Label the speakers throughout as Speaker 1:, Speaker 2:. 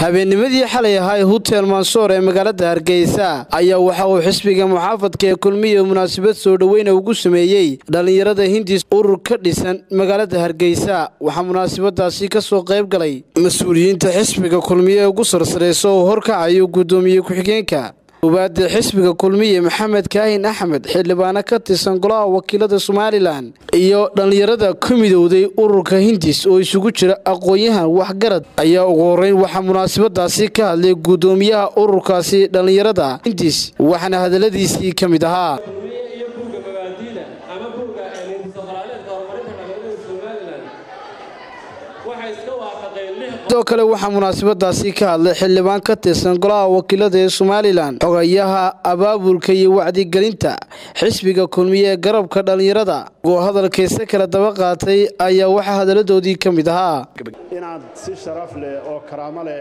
Speaker 1: habeennimadii xalay ahaa ee hutel mansoor ee magaalada hargeysa ayaa waxa uu xisbiga muxaafadka ee kulmiya munaasabad soo dhoweyna ugu sameeyey dhallinyarada hindis urur ka dhisan magaalada hargeysa waxaa munaasabadaasi ka soo qayb galay mas-uuliyiinta xisbiga kulmiye ee ugu sarsareysa oo horkacayo guddoomiye ku-xigeenka ubaada xisbiga kulmiye maxamed kaahin axmed xildhibaano ka tirsan golaha wakiilada somalilan iyo dhallinyarada ku midowday ururka hindis oo isugu jira aqoon-yahan waxgarad ayaa ugu horeyn waxaa munaasabadaasi ka hadlay guddoomiyaha ururkaasi dhallinyarada hindis waxaana hadaladiisii ka mid ahaa sidoo kale waxaa munaasabadaasi ka hadlay xildhibaan ka tirsan golaha wakiilada ee somalilan xogayaha abaabulka iyo wacdigelinta xisbiga kulmiye ee garabka dhallinyarada oo hadalkayse kala daba qaatay ayaa waxaa hadaladoodii ka mid ahaa
Speaker 2: inaad si sharaf leh oo karaamo leh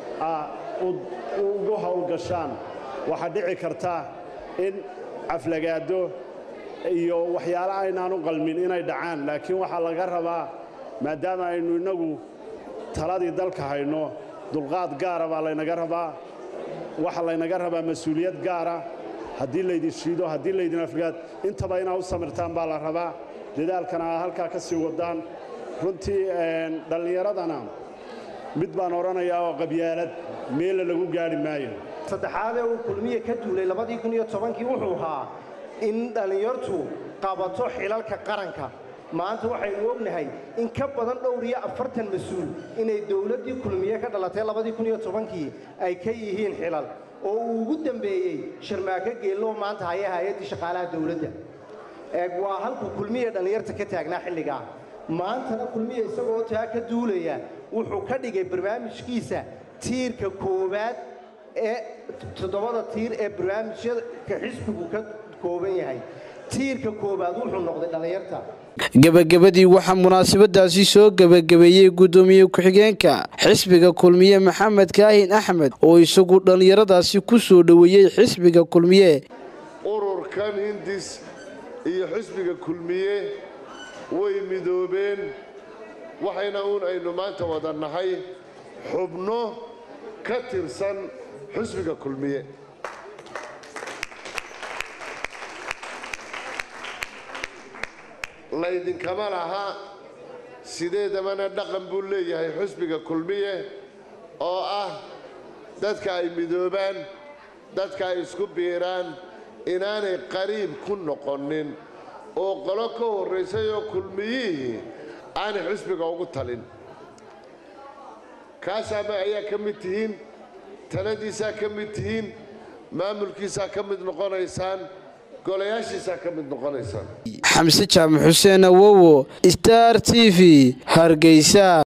Speaker 2: ugu howlgashaan waxaa dhici karta in caflagaado iyo waxyaala aynaan u qalmin inay dhacaan laakiin waxaa laga rabaa maadaama aynu innagu taladii dalka hayno dulqaad gaara baa laynaga rabaa waxaa laynaga rabaa mas-uuliyad gaara haddii laydin shiido haddii laydin afgaad intaba inaad u samirtaan baa la rabaa dadaalkana aad halkaa ka sii wadaan runtii dhallinyaradana mid baan odhanayaa oo qabyaalad meella lagu gaadhi maayo
Speaker 3: saddexaadee uu kulmiye ka duulay labadii kun iyo tobankii wuxuu ahaa in dhallinyartu qabato xilalka qaranka maanta waxaynu ognahay in ka badan dhowr iyo afartan mas-uul inay dowladdii kulmiye ka dhalatay labadii kun iyo tobankii ay ka yihiin xilal oo uu ugu dambeeyey sharmaako geelloo maanta haya hay-addii shaqaalaha dowladda waa halkuu kulmiye dhallinyarta ka taagnaa xilligaa maantana kulmiye isagoo taa ka duulaya wuxuu ka dhigay barnaamijkiisa tiirka koowaad ee toddobada tiir ee barnaamijyaka xisbigu ka kooban yahay tiirka koowaad wuxuu noqday dhallinyarta
Speaker 1: gebagabadii waxaa munaasabadaasi soo gebagabeeyey guddoomiye ku-xigeenka xisbiga kulmiye maxamed kaahin axmed oo isagu dhallinyaradaasi ku soo dhoweeyey xisbiga kulmiye
Speaker 4: ururkan hindis iyo xisbiga kulmiye way midoobeen waxayna uun aynu maanta wada nahay xubno ka tirsan xisbiga kulmiye laydinkama laha sideedabana dhaqan buu leeyahay xusbiga kulmiye oo ah dadka ay midoobaan dadka ay isku biiraan inaanay qariib ku noqonin oo qolo ka horraysay oo kulmiyihii aanay xusbiga ugu talin kaasaama ayaa ka mid tihiin taladiisaa ka mid tihiin maamulkiisaa ka mid noqonaysaan golayaashiisaa ka mid noqonaysaan
Speaker 1: xamse jaamac xuseen awowo star t v hargeysa